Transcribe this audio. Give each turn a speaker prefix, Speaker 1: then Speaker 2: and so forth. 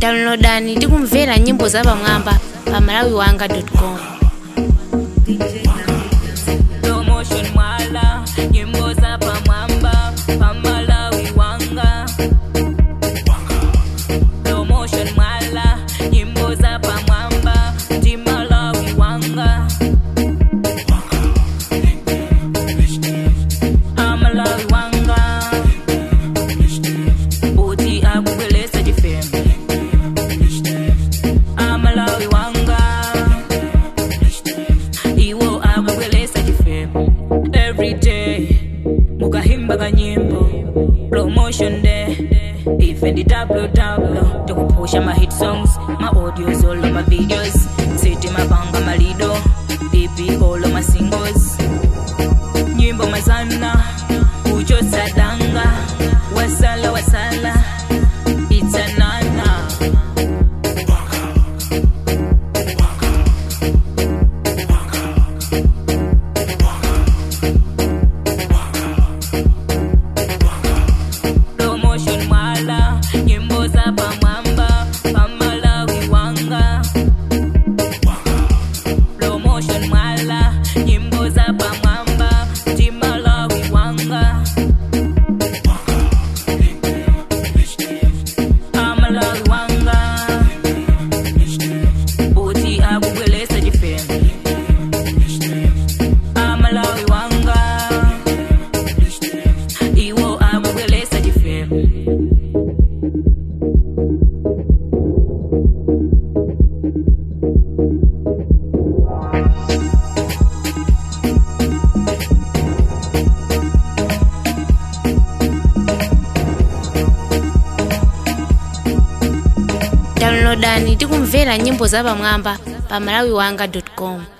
Speaker 1: downloadani tikumvera nyimbo zapamwamba pa malawiwanga.com
Speaker 2: promotion mwala nyimbo za pamwamba pamalawi wanga promotion mwala nyimbo za pamwamba timalawi wanga amalawi wanga uti akubwelesa chifembe amalawi wanga iwo akubwelesa chifembe everyday mukahimba kanyimbo promotion day ife ndi www tikupusha ma hit songs ma audios olo ma videos siti mapanga malido ipi olo ma singles nyimbo mazana kuchotsadanga wasala wasala itsanana promotion mwala nyimbo za pamwamba pamalawi wanga promotion mwala nyimbo za pamwamba timalawi wanga amalawi wanga uti akubwelesa chifembe amalawi wanga iwo akubwelesa chifembe
Speaker 1: downloadani tikumvera nyimbo zapamwamba pa malawiwanga.com